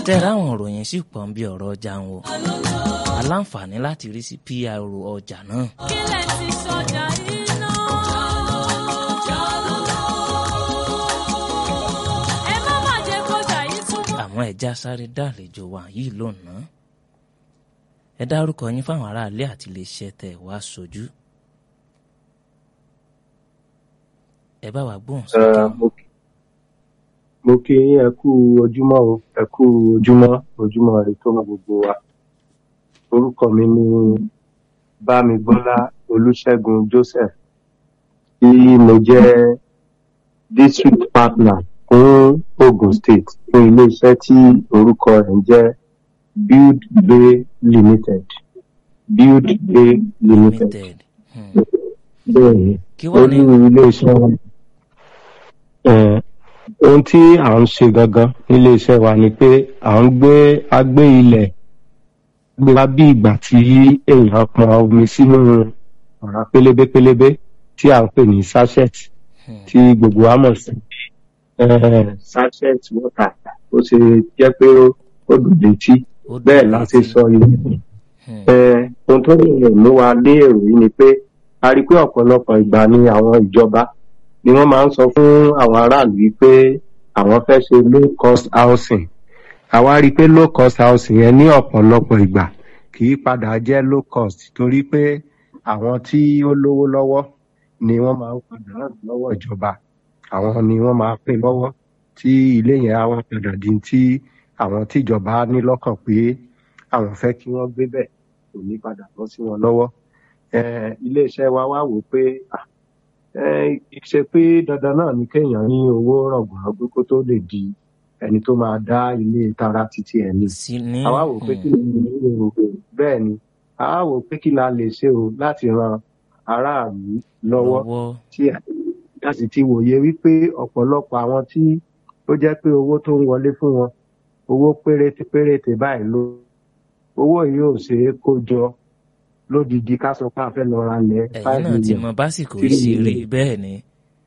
tẹ́ra àwọn òròyìn sì pọ̀ ń bí ọ̀rọ̀ ọjà ń wo aláǹfààní láti rí sí PRO ọjà náà. kílẹ̀ ti sọjà iná. ẹ má má jẹ́ kọjá yìí túbọ̀. àwọn ẹja sáré dàlejò wa yìí lónàá ẹ dárúkọ yín fáwọn aráalé àti iléeṣẹ́ tẹ́ ẹ wá sojú ẹ bá wa gbóhùn Ẹ, sókè mo kí- mo kí yín ẹ kú ojúmọ́ o ẹ kú ojúmọ́ ojúmọ́ rẹ tó mọ gbogbo wa orúkọ mi ni bámigbọ́lá olùṣègùn joseph tí mo jẹ́ district partner fún ogun state fún iléeṣẹ́ tí orúkọ rẹ̀ ń jẹ́ build bay limited build bay limited limited Hmm. bẹ́ẹ̀ ni kí wàá ní olú iléeṣẹ́ wa Eh, ohun tí à ń ṣe gangan nílé iṣẹ́ wa ni pé à ń gbé agbé ilẹ̀ gbé wá bí ìgbà tí èèyàn pọn omi sínú ọ̀rá pélébé pélébé tí à ń pè ní sachet Hmm. tí gbogbo wa mọ̀ sí Eh, sachet water ó ṣe jẹ́ pé ó ó dùn létí ó dùn bẹ́ẹ̀ la ṣe létí. sọ ilé Hmm. Eh, ohun tó lè mú wa lé èrò yìí ni pé a rí i pé ọ̀pọ̀lọpọ̀ ìgbà ni àwọn ìjọba ni wọ́n máa ń sọ fún àwọn aráàlú yìí pé àwọn fẹ́ ṣe low cost housing àwa rí i pé low cost housing yẹn ní ọ̀pọ̀lọpọ̀ ìgbà kì í padà jẹ́ low cost torí pé àwọn tí ó lówó lọ́wọ́ ni wọ́n máa ń padà ràn lọ́wọ́ ìjọba àwọn ni wọ́n máa pín lọ́wọ́ tí ilé yẹn á wá padà di tí àwọn tíjọba ní lọ́kàn pé àwọn fẹ́ kí wọ́n gbé bẹ̀ kò ní padà bọ́ sí wọn lọ́wọ́ Eh, iléeṣẹ́ wa wá wò ó pé ah, eh, kì í ṣe pé dandan náà ni kéèyàn ní owó rọ̀gbọ̀rọ̀gbọ̀ kó tó lè di ẹni tó máa dá ilé tara títí ẹ̀ ní sí ní àwa wò pé kí Hmm. ni èrò bẹ́ẹ̀ ni àwa wò pé kí la lè ṣe o láti ran aráàlú lọ́wọ́ lọ́wọ́ tí a sì ti wòye wípé ọ̀pọ̀lọpọ̀ àwọn tí ó jẹ́ pé owó tó ń wọlé fún wọn owó péréte péréte báyìí ló owó yìí ò ṣeé kó jọ lódidi ká sọ pé a fẹ́ lọ ra lẹ̀ ẹ̀yin five náà ti million mọ básìkò three ìṣeré million bẹ́ẹ̀ ni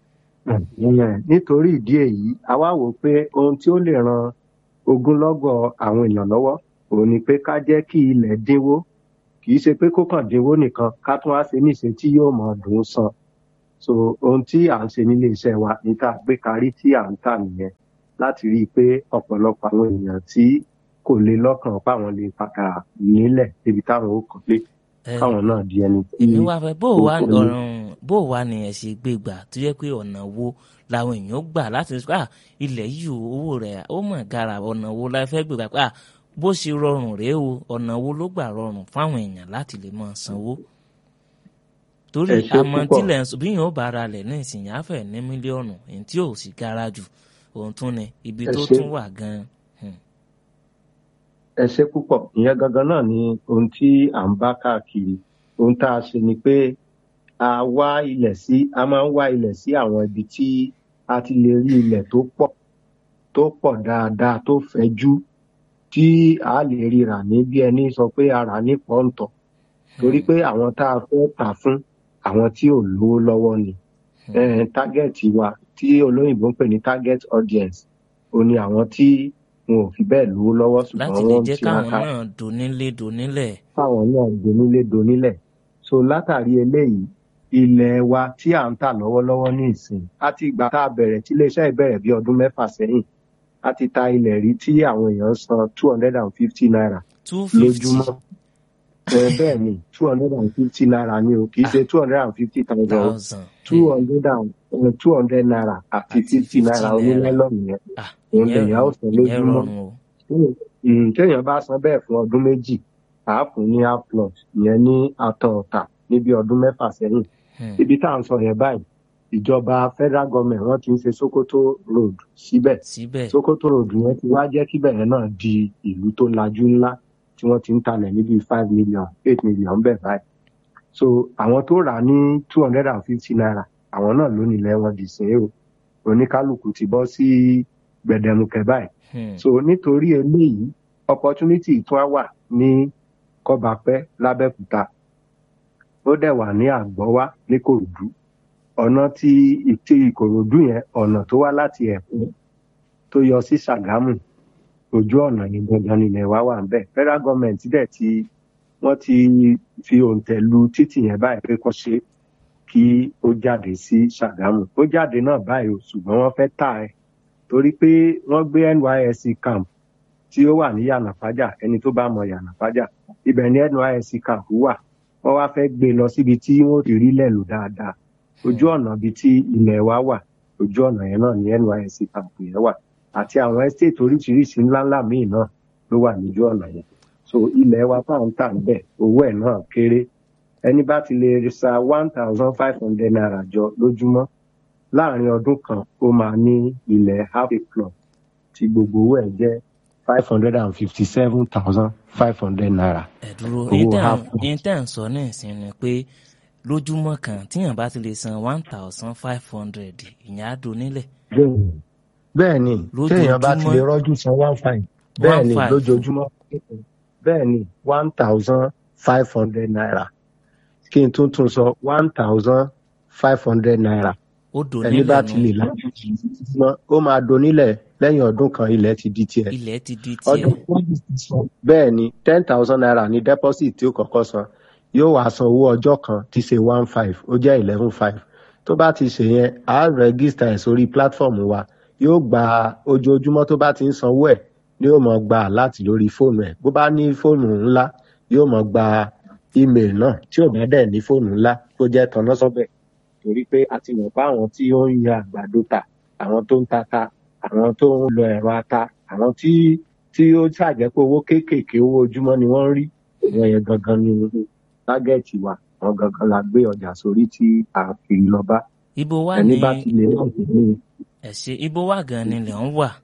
ìyẹn nítorí ìdí èyí a wá wò ó pé ohun tí ó lè ran ogunlọ́gọ̀ àwọn èèyàn lọ́wọ́ òun ni pé ká jẹ́ kí ilẹ̀ dínwó kì í ṣe pé kó kàn dínwó nìkan ká tún wá ṣe níṣe tí yóò mọ dùn ún san so ohun tí à ń ṣe nílé iṣẹ́ wa ní tá a gbé karí tí à ń tà nìyẹn láti rí i pé ọ̀pọ̀lọpọ̀ àwọn èèyàn tí kò lè lọ́kàn páwọn lè padà nílẹ̀ débi táwọn ó kàn lé Ẹ, káwọn náà di ẹni tí èmi wá fẹ́ bó o ó wá kò ní. ọ̀ràn bó o wá ni ẹ ṣe gbé gbà tó yẹ pé ọ̀nà wo làwọn èèyàn gbà láti sọ pé ah ilẹ̀ yìí o owó rẹ̀ ó mọ̀ gara ọ̀nà wo la fẹ́ gbé gbà pé ah bó ṣe rọrùn rèé o ọ̀nà wo ló gbà rọrùn fáwọn èèyàn láti lè máa sanwó torí ẹ ṣe àmọ́ púpọ̀ tílẹ̀ ń sọ bí yìí ó bá ara lẹ̀ ní ìsìnyá fẹ̀ ní mílíọ̀nù èyí tí ò sì gara jù òun tún ni ibi ẹ tó ṣe tún wà gan-an Hmm. ẹ ṣe púpọ̀ ìyẹn gangan náà ni ohun tí à ń bá káàkiri ohun tá a ṣe ni pé a wá ilẹ̀ sí a máa ń wá ilẹ̀ sí àwọn ibi tí a ti lè rí ilẹ̀ tó pọ̀ tó pọ̀ dáadáa tó fẹ̀jú tí a lè rí rà ní bí ẹni sọ pé a rà ní pọ́ńtọ̀ torí Hmm. pé àwọn tá a fẹ́ tà fún àwọn tí ò lówó lọ́wọ́ ni Hmm. eh, tágẹ́ẹ̀tì wa tí olóyìnbó ń pè ní target audience ó ní àwọn tí wọn ò fi bẹ́ẹ̀ lówó lọ́wọ́ ṣùgbọ́n láti lè wọ́n ń jẹ́ káwọn tiraka náà donílé donílẹ̀ fáwọn náà donílé donílẹ̀ so látàrí eléyìí ilẹ̀ wa tí à ń tà lọ́wọ́lọ́wọ́ ní ìsìn àti ìgbà tá a bẹ̀rẹ̀ tí iléeṣẹ́ ìbẹ̀rẹ̀ bí ọdún mẹ́fà sẹ́yìn a ti ta ilẹ̀ rí tí àwọn èèyàn san two hundred and fifty naira two fifty lójúmọ́ ẹ bẹ́ẹ̀ ni two hundred and fifty naira ni o kì í ṣe two hundred and fifty thousand o thousand two hundred and two hundred naira àti àti fifty fifty naira naira onílẹ́lọ́nù yẹn ah òun ìyẹn lèèyàn ó san ìyẹn lójúmọ́ rọrùn o Mm, téèyàn bá san bẹ́ẹ̀ fún ọdún méjì àá fún ní aplot ìyẹn ní atọ ọ̀tà níbi ọdún mẹ́fà sẹ́yìn Hmm. ibi tá à ń sọ yẹn báyìí ìjọba federal government wọ́n ti ń ṣe sokoto road síbẹ̀ síbẹ̀ sokoto road yẹn ti wá jẹ́ kíbẹ̀ yẹn náà di ìlú tó lajú ńlá tí wọ́n ti ń talẹ̀ níbi five million eight million bẹ́ẹ̀ báyìí so àwọn tó rà á ní two hundred and fifty naira àwọn náà ló nílẹ̀ wọn dì sí o oníkálukú ti bọ́ sí gbẹdẹmukẹ báyìí Hmm. so nítorí eléyìí opportunity tún á wà ní kọbapẹ lábẹ́òkúta ó dẹ̀ wà ní àgbọ́wá ní kòròdú ọ̀nà tí tí ìkòròdú yẹn ọ̀nà tó wá láti ẹ̀kọ́ tó yọ sí ṣàgámù ojú ọ̀nà yìí gangan nílẹ̀ wa wà ń bẹ̀ federal government dẹ̀ ti wọ́n ti fi òǹtẹ̀ lu títì yẹn báyìí pé kó ṣe kí ó jáde sí ṣàgámù ó jáde náà báyìí o ṣùgbọ́n wọ́n fẹ́ tà ẹ́ torí pé wọ́n gbé nysc camp tí ó wà ní yànàpájà ẹni tó bá mọ yànàpájà ibẹ̀ ni nysc camp wà wọ́n wá fẹ́ gbé e lọ síbi tí wọ́n ti rí lẹ̀ lò dáadáa ojú ọ̀nà bíi tí ilẹ̀ wa wà ojú ọ̀nà yẹn náà ní nysc camp yẹn wà àti àwọn estate oríṣiríṣi ńláńlá míì náà ló wà lójú ọ̀nà yẹn so ilẹ̀ wa tá à ń tà ń bẹ̀ owó ẹ̀ náà kéré ẹni bá ti lè sa one thousand five hundred naira jọ lójúmọ́ láàrin ọdún kan ó máa ní ilẹ̀ half a plot tí gbogbo owó ẹ̀ jẹ́ five hundred and fifty seven thousand five hundred naira. ẹ dúró Owó half. intan sọ ní ìsìn ni pé lójúmọ́ kan tíyàn bá ti lè san one thousand five hundred ìyẹn á do nílẹ̀ bẹ́ẹ̀ni bẹ́ẹ̀ni téèyàn bá ti lè rọ́jú san one five bẹ́ẹ̀ni five. lójoojúmọ́ bẹ́ẹ̀ni one thousand five hundred naira kí n tún tún sọ one thousand five hundred naira ó do ẹni bá nílẹ̀ ti lè nù lájú mọ́ ó máa donílẹ̀ lẹ́yìn ọdún kan ilẹ̀ ti di tiẹ̀ ilẹ̀ ti di ọdún tiẹ̀ bẹ́ẹ̀ ni ten thousand naira ní deposit tí ó kọ́kọ́ san yóò wá san owó ọjọ́ kan tí ṣe one five ó jẹ́ eleven five tó bá ti ṣe yẹn á rẹ́gísítà ẹ̀ sórí platform wa yóò gba ojoojúmọ́ tó bá ti ń sanwó ẹ̀ ni yóò mọ̀ gba láti lórí fóònù ẹ̀ bó bá ní fóònù ńlá yóò mọ̀ gba email náà tí ò bá dẹ̀ ní fóònù ńlá tó jẹ́ tanná sọ́bẹ̀ torí pé a ti mọ̀ pé àwọn tí ó ń yan àgbàdo tà àwọn tó ń tata àwọn tó ń lọ ẹ̀rọ ata àwọn tí tí ó ṣàjẹ́ pé owó kéékèèké owó ojúmọ́ ni wọ́n ń rí ìwọ̀n yẹn gangan ni tágẹ́ẹ̀tì wa àwọn gangan la gbé ọjà sórí tí a kiri lọ bá ibo wà ẹni ní bá ti lè náà sí ní ẹ̀ṣẹ̀ ibo wà gan ni ilẹ̀ ń wà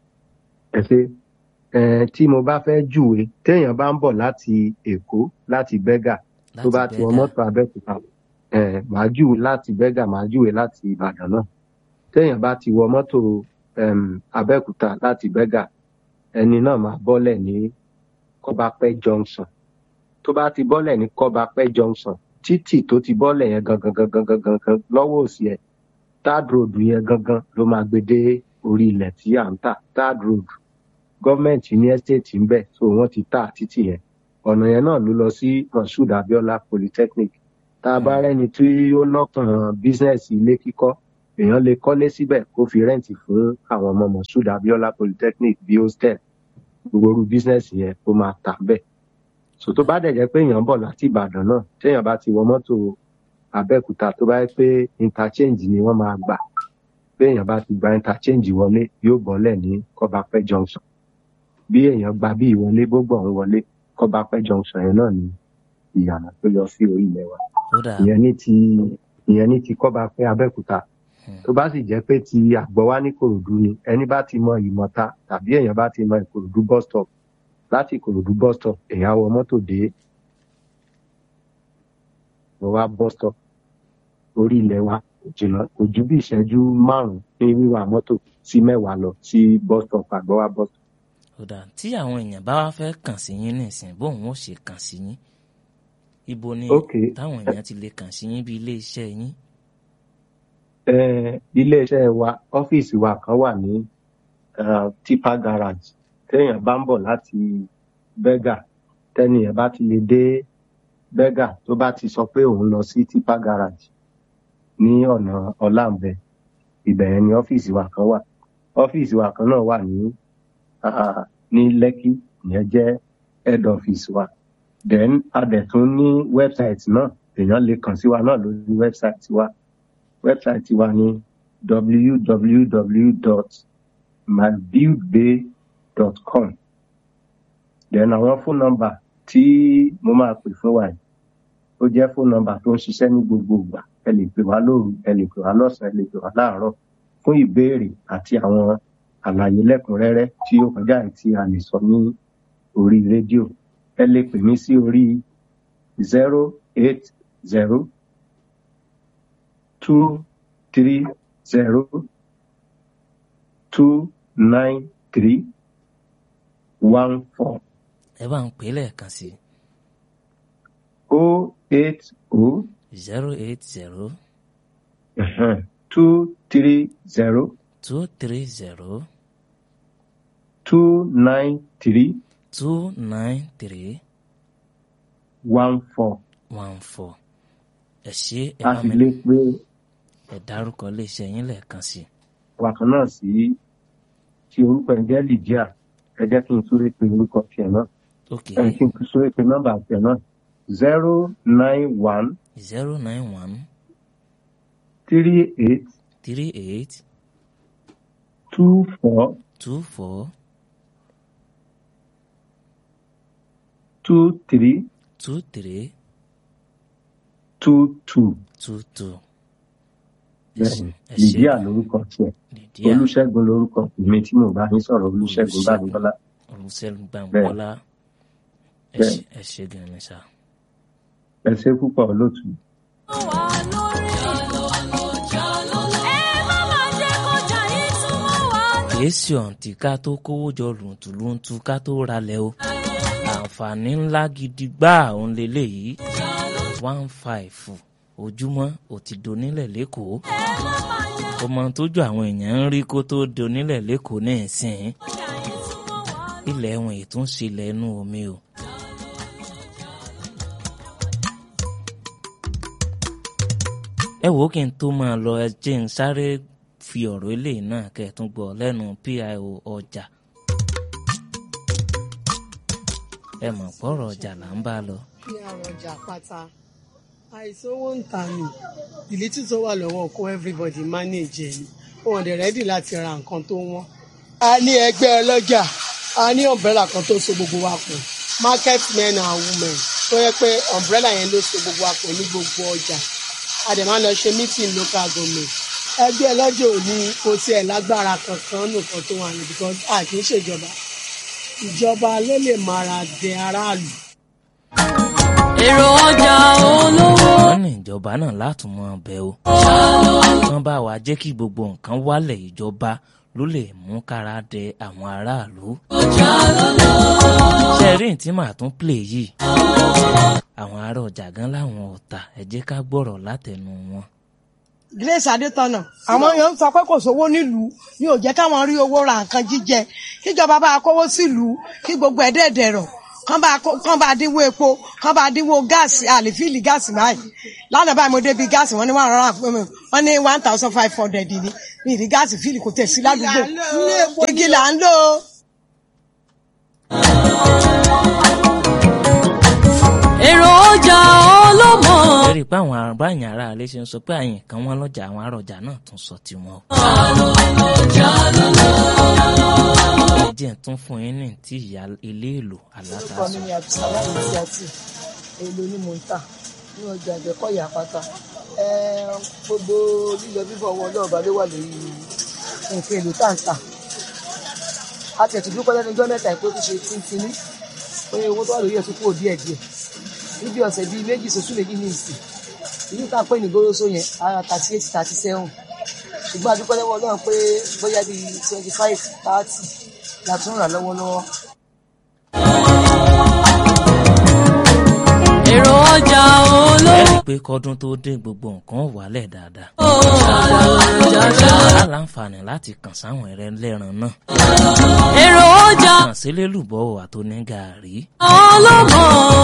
ẹsẹ ẹ tí mo bá fẹ́ júwe téèyàn bá ń bọ̀ láti èkó láti bẹ́gà tó láti bá ti wọ bẹ́gà mọ́tò abẹ́òkúta ẹ màá júwe láti bẹ́gà màá júwe láti ìbàdàn náà téèyàn bá ti wọ mọ́tò um, abẹ́òkúta láti bẹ́gà ẹni náà máa bọ́lẹ̀ ní kọ́bápẹ́ junction tó bá ti bọ́lẹ̀ ní kọ́bápẹ́ junction títì tó ti bọ́lẹ̀ yẹn gangan gangan gangan gangan lọ́wọ́ òsì ẹ̀ third road yẹn gangan ló máa gbé dé orí ilẹ̀ tí à ń tà third road gọ́ọ̀mẹ̀ntì ní ẹ́stéètì ń bẹ̀ so wọ́n ti tà títì yẹn ọ̀nà yẹn náà ló lọ sí moshood abiola polytechnic tá a bá rẹ́ni tí ó lọ́kàn bísínẹ́sì ilé kíkọ́ èèyàn lè kọ́lé síbẹ̀ kó fi rẹ́ǹtì fún àwọn ọmọ moshood abiola polytechnic bí hostel gbogbo orú bísínẹ́sì yẹn ó máa tà bẹ́ẹ̀ so tó bá dẹ̀ jẹ́ pé èèyàn ń bọ̀ láti ìbàdàn náà téèyàn bá ti wọ mọ́tò abẹ́òkúta tó bá yẹ pé interchange ni wọ́n máa gbà bí èèyàn bá ti gba interchange wọlé yóò bọ́lẹ̀ ní kọ́bápẹ́ junction bí èèyàn gba bí ìwọlé gbogbo ọ̀hún wọlé kọ́bápẹ́ junction yẹn náà ni ìyànà tó lọ sí orí ilẹ̀ wa ó dà ìyẹn ní ti ìyẹn ní ti kọ́bápẹ́ abẹ́òkúta tó bá sì jẹ́ pé ti àgbọ̀wá ní kòròdú ni ẹni bá ti mọ ìmọ̀ta tàbí èèyàn bá ti mọ ìkòròdú bus stop láti ìkòròdú bus stop èèyàn á wọ mọ́tò dé wọ́n wá bus stop orí ilẹ̀ wa kò jìnnà kò ju bí ìṣẹ́jú márùn-ún ní wíwà mọ́tò sí mẹ́wàá lọ sí bus stop àgbọ̀wá bus stop. ó dà tí àwọn èèyàn bá wá fẹ́ kàn sí yín nísìn bóun ó ṣe kàn sí yín ibo ni ok táwọn èèyàn ti lè kàn sí yín bí ilé iṣẹ́ yín eh, iléeṣẹ́ wa ọ́fíìsì wa kan wà ní uh, tipa garage téèyàn bá ń bọ̀ láti bẹ́gà tẹ́nìyàn bá ti lè dé bẹ́gà tó bá ti sọ pé òun lọ sí tipa garage ní ọ̀nà ọ̀làǹbẹ ibẹ̀ yẹn ni ọ́fíìsì wa kan wà ọ́fíìsì wa kan náà wà ní uh, ní lẹ́kì ìyẹn jẹ́ head office wa then a dẹ̀ tún ní website náà èèyàn lè kàn sí wa náà lórí website wa website wa ní www.mybuildbay.com then àwọn phone number tí mo máa pè fún wa yìí ó jẹ́ phone number tó ń ṣiṣẹ́ ní gbogbo ìgbà ẹ lè pè wá lóru ẹ lè pè wá lọ́sàn-án ẹ lè pè wá láàárọ̀ fún ìbéèrè àti àwọn àlàyé lẹ́kùnrẹ́rẹ́ tí ó kọjá èyí tí a lè sọ ní orí rédíò ẹ lè pè mí sí orí zero eight zero two three zero two nine three one four ẹ bá ń pè é lẹ́ẹ̀kan sí o eight o zero eight zero two three zero two three zero two nine three two nine three one four one four ẹ ṣe ẹ a bá sì mi lè pe ẹ dárúkọ iléeṣẹ́ yín lẹ́ẹ̀kan sí i. wàkàn náà sí tí orúkọ ẹ̀ jẹ́ lydia ẹ jẹ́ kí n súré pe orúkọ tiẹ̀ náà ok ẹ kí n súré pe nọ́mbà tiẹ̀ náà zero nine one zero nine one three eight three eight two four two four two three two three two two two two. ẹ bẹ́ẹ̀ ṣe ni ẹ ṣe lydia lórúkọ tiẹ̀ Lydia olùṣègùn lórúkọ mi tí mo bá ní sọ̀rọ̀ olùṣègùn bámidọ́lá olùsẹ́gun gbàǹgbọ́lá ẹ Bẹ́ẹ̀. ṣe ẹ ṣe gan ni sá. ẹ ṣe púpọ̀ olóòtú. wà lórí. ẹ má má jẹ́ kọjá yìí túmọ̀ wá lórí. kìí ṣe ọ̀ǹtí ká tó kówó jọ lùntùlùntù ká tó ralẹ̀ o àǹfààní ńlá gidi gbáà òun leléyìí one five ojúmọ́ ò ti donílẹ̀ lẹ́kọ̀ọ́ ọmọ tójú àwọn èèyàn ń rí kó tó donílẹ̀ lẹ́kọ̀ọ́ ní ìsìn ilẹ̀ wọn ètúnṣe ilẹ̀ inú omi o. ẹ wò ó kí n tó máa lọ ẹ jẹ́ n sáré fi ọ̀rọ̀ eléyìí náà kẹ́ ẹ tún gbọ́ lẹ́nu pio ọjà ẹ mọ̀ pọ̀rọ̀ ọjà là ń bá lọ. kí àròjà pátá àìsówó ń ta ni ìlítí tó wà lọ́wọ́ kó everybody manage ẹ̀ ni wọn dẹ̀ rẹ́dì láti ra nǹkan tó wọ́n. a ní ẹgbẹ́ ọlọ́jà a ní umbrella kan tó so gbogbo wa pọ̀ market men and women tó yẹ pé umbrella yẹn ló so gbogbo wa pọ̀ ní gbogbo ọjà a dẹ̀ máa lọ ṣe meeting local government ẹgbẹ́ ọlọ́jà ò ní kò tiẹ̀ lágbára kankan nìkan tó wà ní because a kì í ṣèjọba ìjọba ló lè mara dẹ aráàlú. èrò ọjà olówó. wọ́n ní ìjọba náà látún mọ́ ọbẹ̀ o. wọ́n bá wa jẹ́ kí gbogbo nǹkan wálẹ̀ ìjọba ló lè mú kára dẹ àwọn aráàlú. ṣẹ́rìn tí màá tún play yìí. àwọn ará ọjà gan láwọn ọ̀tà ẹ jẹ́ ká gbọ́rọ̀ látẹnu wọn. Grace Adétọ̀nà àwọn èèyàn ń sọ pé kò sówó nílùú ní ò jẹ́ káwọn rí owó ra nǹkan jíjẹ kíjọba bá kówó sílùú kí gbogbo ẹ̀ dẹ̀dẹ̀rọ̀ kán bá kó- kán bá dínwó epo kán bá dínwó gáàsì àlèfíìlì gáàsì báyìí lánàá báyìí mo débi gáàsì wọ́n ní one hundred and fifty wọ́n ní one thousand five hundred ní ní ìdí gáàsì fíìlì kò tẹ̀ sí ládùúgbò igi là ń lò ó. èrò ọjà olómọ. ẹ rí i pé àwọn àbáyìn ará ilé ṣe ń sọ pé àyìn kan wọn lọ́jà àwọn ará ọjà náà tún sọ tiwọn o. ẹ jẹ́ ń tún fún yín ní tí ìyá ilé èlò orúkọ aláta mi sọ. ni abdulsalam isiati èlò ni mò ń tà ní ọjà àgbẹ̀kọ̀yà pátá gbogbo lílọ bíbọ̀ owó ọlọ́ọ̀bá ló wà lórí nǹkan èlò tá à ń tà a tẹ̀tù dúpẹ́ lẹ́nu ọjọ́ mẹ́ta ìpé tó ṣe tíntínní pé owó tó wà lórí ẹ̀ tó kúrò díẹ̀ díẹ̀ níbi ọ̀sẹ̀ bíi méjì sọ́sù méjì ní ìsìn ìlú tá à ń pè ní goroso yẹn ara thirty eight thirty seven ṣùgbọ́n a dúpẹ́ lọ́wọ́ Ọlọ́run pé bóyá bíi twenty five thirty la tún rà lọ́wọ́lọ́wọ́. èrò ọjà olówó. ẹ rí i pé kọ́dún tó dé gbogbo nǹkan wálẹ̀ dáadáa. a láǹfààní láti kàn sáwọn ẹrẹ lẹ́ran náà. èrò ọjà kàn sí lélùbọ́ àtòní gàárì. olómọ.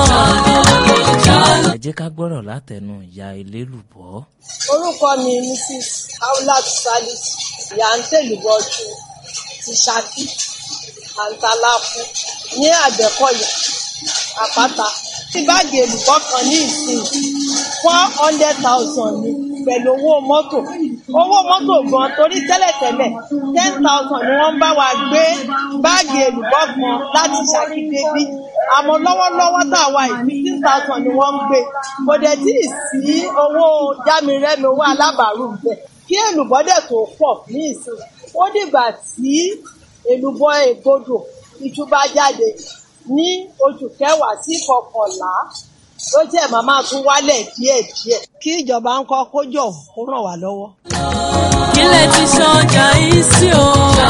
ẹ jẹ́ ká gbọ́rọ̀ látẹnu ìyá elélùbọ́. orúkọ mi mrs aulat salis yantẹlubọjú ti ṣákí àǹtàláfù ní àgbẹ̀kọ̀yà àpáta tí báàgì èlùbọ́ kan ní ìsìn four hundred thousand ni pẹ̀lú owó mọ́tò owó mọ́tò gan torí tẹ́lẹ̀tẹ́lẹ̀ ten thousand ni wọ́n bá wa gbé báàgì èlùbọ́ kan láti ṣákí débí àmọ́ lọ́wọ́lọ́wọ́ tá a wà yìí fifteen thousand ni wọ́n ń gbé kò dẹ̀ tí ì sí owó jámirẹ́mi owó alábàárù bẹ́ẹ̀ kí èlùbọ́ dẹ̀ tó pọ̀ ní ìsìn ó dìgbà tí èlùbọ́ ègbodò iṣu bá jáde ní oṣù kẹwàá sí kọkànlá ló jẹ́ màmá tún wálẹ̀ díẹ̀díẹ̀. kí ìjọba ń kọ́ kó jọ kó ràn wá lọ́wọ́. kílẹ̀ ti ṣọjà yìí sí o.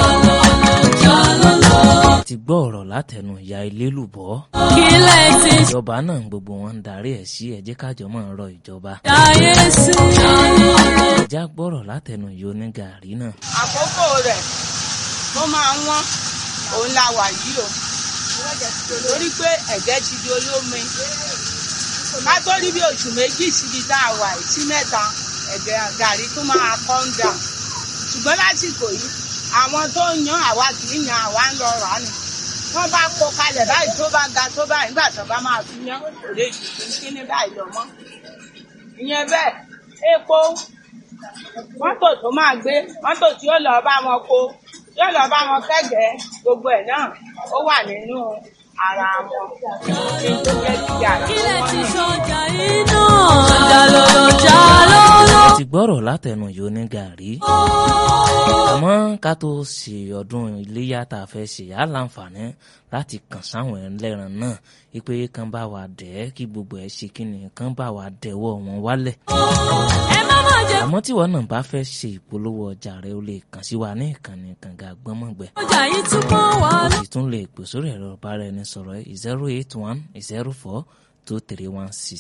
ẹ ti gbọ́ ọ̀rọ̀ látẹnu ìyá elélùbọ́. kílẹ̀ ti ìjọba náà gbogbo wọn ń darí ẹ̀ sí ẹ jẹ́ kájọ máa rọ ìjọba. ṣàyè sí. ẹ já gbọ́rọ̀ látẹnu ìyá onígàárì náà. àkókò rẹ̀ ó máa wọ́n òun la wà yìí o torí pé ẹ̀gẹ́ ti di olómi ká tó rí bí oṣù méjì síbi tá a wà yìí sí mẹ́ta ẹ̀gẹ́ gàrí tó máa calm down ṣùgbọ́n lásìkò yìí àwọn tó ń yan àwa kì í yan àwa ń lọ rà á ni wọ́n bá kó kalẹ̀ báyìí tó bá ga tó báyìí nígbà tó bá máa fi yan kò lè jù kíní báyìí lọ mọ́ ìyẹn bẹ́ẹ̀ epo mọ́tò tó máa gbé mọ́tò tí ó lọ bá wọn kó yóò lọ bá wọn kẹ́gẹ́ gbogbo ẹ̀ náà ó wà nínú ara wọn kí n tó jẹ́ kí yàrá kílẹ̀ ti wọn sọjà iná. jalolo jalolo. ti gbọ́rọ̀ látẹnu yìí ní gàrí. àmọ́ ká tó ṣe ọdún iléyà tá a fẹ́ ṣe á láǹfààní láti kàn sáwọn ẹlẹ́ran náà wípé kán bá wa dẹ̀ ẹ́ kí gbogbo ẹ̀ ṣe kí ni kán bá wa dẹ̀wọ́ wọn wálẹ̀. ẹ má má jẹ àmọ́ tí wọn náà bá fẹ́ ṣe ìpolówó ọjà rẹ o lè kàn sí wa ní ìkànnì kànga gbọ́mọ̀gbẹ́. ọjà yìí tún mọ́ wa o lọ. sì tún lè pè sórí ẹ̀rọ ìbára ẹni sọ̀rọ̀ zero eight one zero four two three one six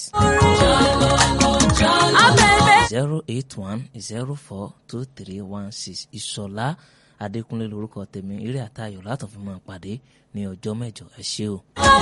abẹ́bẹ́. zero eight one zero four two three one six ìṣọ̀lá adékúnlé lórúkọ tèmi eré àtayọ̀ látọ̀ fi máa pàdé ní ọjọ́ mẹ́jọ ẹ ṣé o. ọmọ